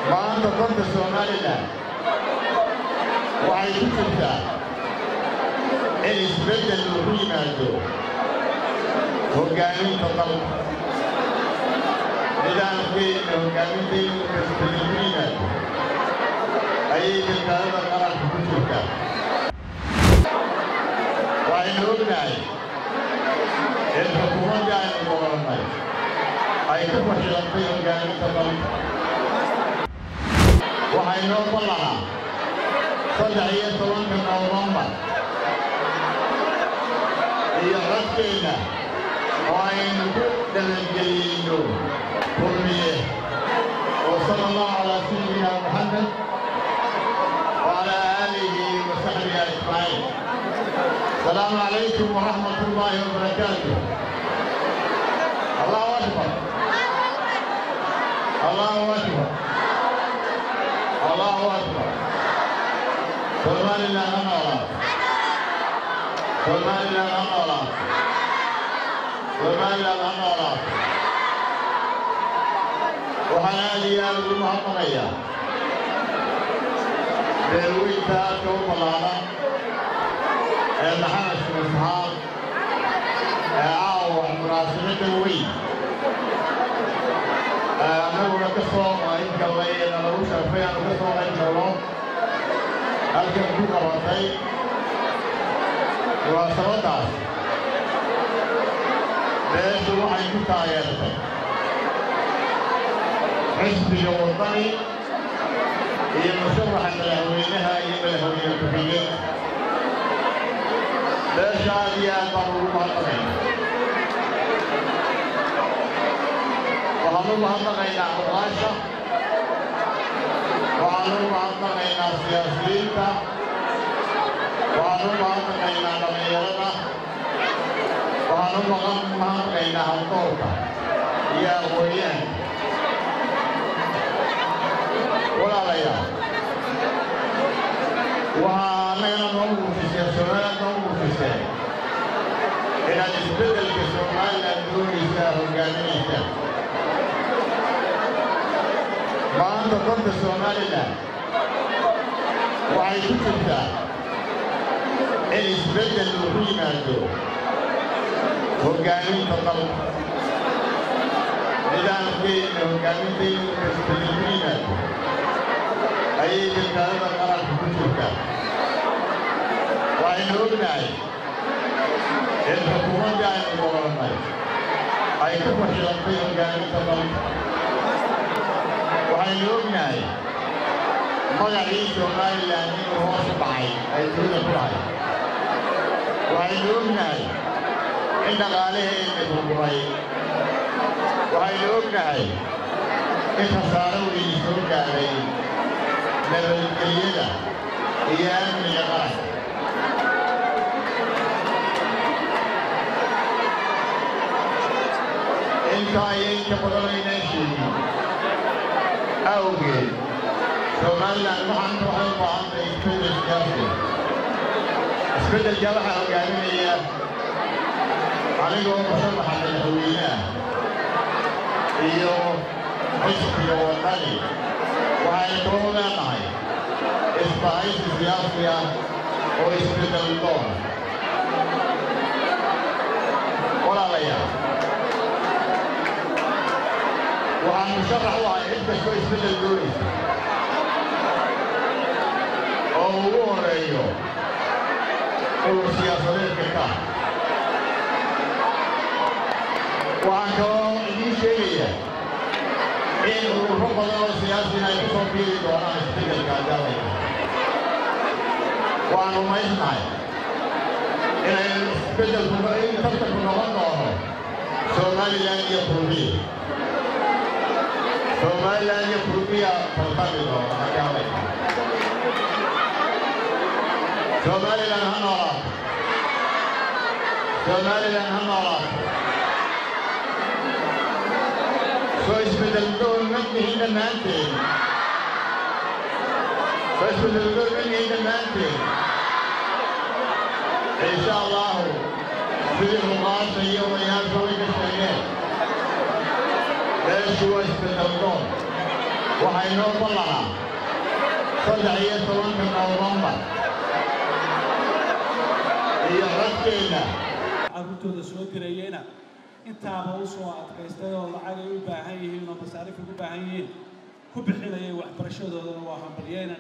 maanta dalka somalilan waxay ku jirtaa in isbeddel uu ku yimaado hoggaaminta dalka nidaamkeena hoggaaminteenu isbeddel ku yimaado ayay badbaadada qaranka ku jirtaa waxaynu ognahay in xukuumaddii aynu doorannay ay ku fashilantay hoggaaminta dalka waxaynoo ballanaa saddex iyo tobanka nowembar iyo codkeenna oo aynu ku dhalangeliyeyno kulmiye oo sala allahu calaa sayidina muxamed وعلى آله وصحبه أجمعين السلام عليكم ورحمة الله وبركاته الله أكبر الله أكبر الله أكبر سلمان الله أمرا سلمان الله أمرا سلمان الله أمرا وحناني يا المحمدية beerweynta aadka u ballaaran ee maxamed shurasxaab ee caawa munaasabadda weyn annaguna ka soo qayb gallay ee nalagu sharfay aanu ka soo qayb galno halkan ku qabatay munaasabaddaas beeshu waxay ku taageertay xisbiga waddani iyo musharaxa madaxweynaha iyo madaxweyne ku-xigeen beesha aad iyo aad baan ugu mahadnaqayna waxaan u mahadnaqaynaa cuqaasha waxaan u mahadnaqaynaa siyaasiyiinta waxaan u mahadnaqaynaa dhallinyarada waxaan u mahadnaqaynaa haldoorka iyo aqoonyahanka walaalayaal waxaa annagana noo muujiseen somaliland noo muujiseen inaad isbeddelka somaliland doonaysaa hoggaaminaysaa maanta dalka somalilan waxay ku jirtaa in isbeddel uu ku yimaado hoggaaminta dalka nidaamkeena hoggaaminteenu isbeddel ku yimaado ayay badbaadada qaranka ku jirtaa waxaynu ognahay in xukuumaddii aynu doorannay ay ku fashilantay hoggaaminta dalka waxaynu ognahay magacii somalilan inuu hoos u dhacay ay dunida ku lahay waxaynu ognahay in dhaqaalaheenna burburay waxaynu ognahay in khasaaro weyni soo gaadhay nabadgelyada iyo amniga qaranka intaa iyo inka badanaynaan sheegin awgeed somalilan waxaan waxay u baahantay isbeddel siyaasi isbeddelka waxaa hogaaminaya anigoo musharaxa madaxweynaha iyo xisbiga waddani waxaynu kula leenahay isbahaysi siyaasi ah oo isbeddel doon walaalayaal waxaan musharax u ahay cid kastoo isbeddel doonaysa oo ugu horeeyo urur siyaasadeedka ka waxaan kaloo idiin sheegayaa in ururo badan oo siyaasina ay ku soo biiri doonaan isbeddelka adaalaya waan rumaysnahay inay isbeddelku in tartanku noqon doono somalilan iyo kurbiya somalilan iyo kurbiya tartami doona adaalaya somalilan ha noolaato somalilan ha noolaato soo isbeddeldoon madnihin dhammaanteen soo isbeddeldoon madnihin dhammaanteen insha allahu sidii ruqaasha iyo odayaasha way ka sheegeen meeshu waa isbeddeldoon waxay noo ballanaa saddex iyo tobanka nowembar iyo codkeenna carruurtooda soo dirayeyna intaaba u soo adkaystay oo lacag ay u baahan yihiin oo masaarif ay u baahan yihiin ku bixinayay waxbarashadoodana waa hambalyeyna